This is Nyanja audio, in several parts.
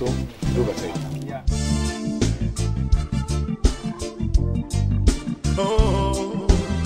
so nduga zaidi Oh,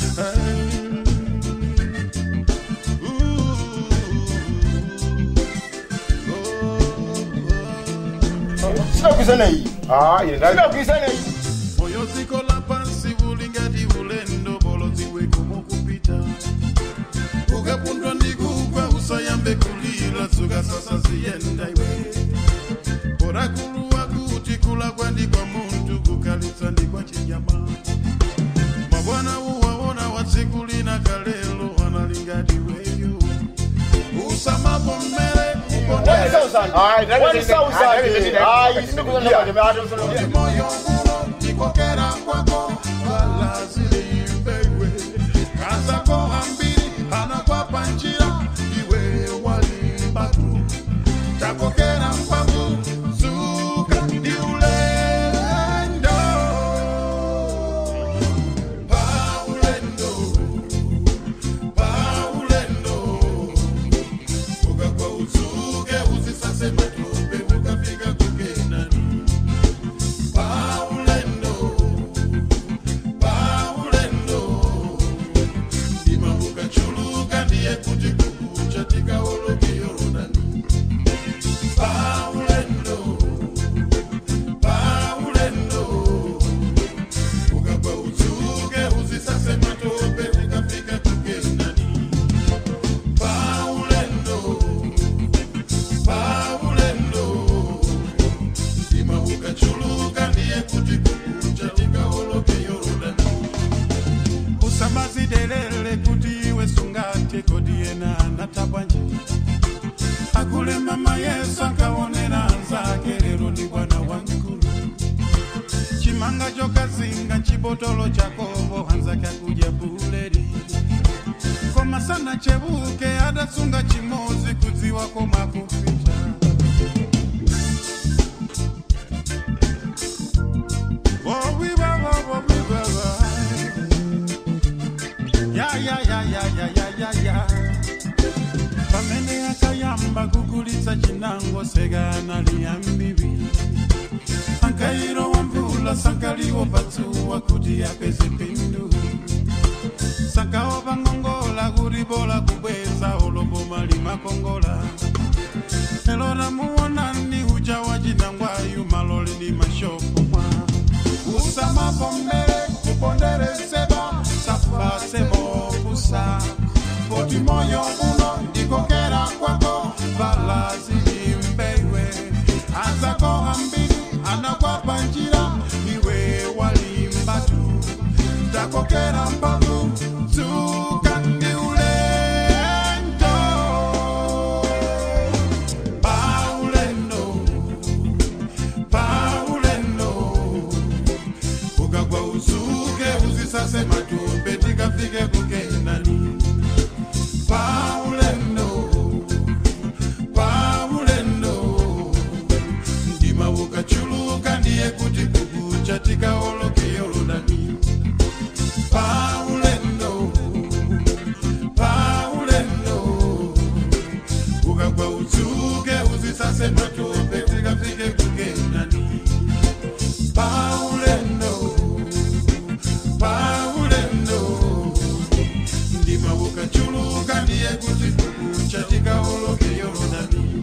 sinakwizana iyi ah ine ndali sinakwizana iyi moyo zikola pansi bulingati bulendo boloziwe kumukupita ukapundwa ndikugwa usayambe kulila suka sasa ziyenda iwe orakuluwa kuti kulagwa ndikwa muntu kukalitsa ndikwa chinyama mabwana uwawona watsikulina kalelo analingati weyo usamapo mmere One thousand. One thousand. Ah, sinakwizana moyo uno ndikokera kwako walazilimbeiwe kazako hambiri anakwapa njira iwe walimbatu takokera mpavu zuka ndi ulendo paulendo paulendo ukagwa uzuke uzisase matope ukafika kukenani paulendo paulendo ndima ukachuluka ndiye kuti kukucha tikaoloke yorodani paulendo paulendo ukagwa uzuke uzisase matope ukafika kukenani paulendo paulendo ndima ukachuluka ndiye kuti kukucha tikaoloke yorodani usamazidelele kuti iwe sungate kodiyena natabwanje akule mama yesu akaonera anzake lero ndi bwana wankulu chimanga chokazinga chibotolo chakobo anzake akuja buleri koma sana chebuke adasunga chimozi kudziwa koma kupita Oh, we ba, ba, ba, we ba, ba. Ya, ya, ya, ya, ya, ya, ya, ya. pamene akayamba kugulitsa chinango sekana liyambibi ankairo wa mvula sankaliwo patsuwa kuti apeze pindu sankawo pangongola kuti bola kubweza oloboma limakongola elora muwonani uja wa chinangwayu malole ni mashopo mwa usamapombele kuponderezeba safasemo kusa poti moyo uno ndikokera kwako balazilimbeiwe azako hambili anakwapa njira iwe walimbatu takokera mbavu zuka ndi ulendo paulendo paulendo ukagwa uzuke uzisase matope tikafike kukenani paulendo paulendo ndima ukachuluka ndiye kuti kukucha tikaoloke yorodani paulendo paulendo ukagwa uzuke uzisase matope tikafike kukenani paulendo paulendo ndima ukachuluka ndiye kuti kukucha tikaoloke yorodani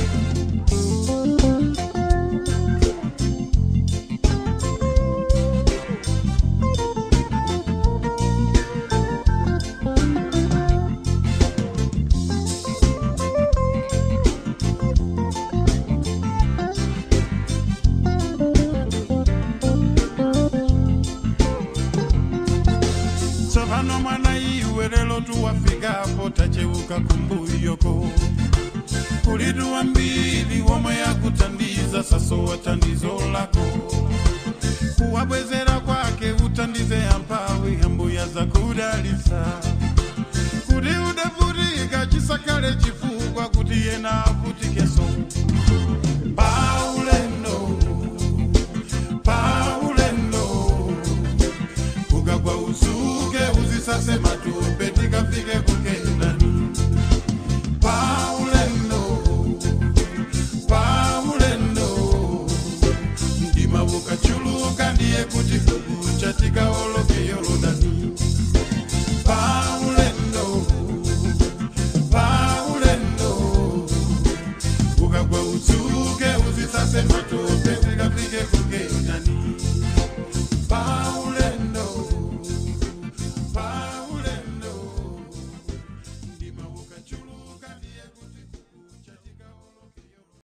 tsopano mwana iwe lelo tuwafikapo tacheuka kumbuyoko kulitu mbili womwe yakutandiza saso watandizo lako kuwabwezera kwake utandize ampawi ambuya za kudalisa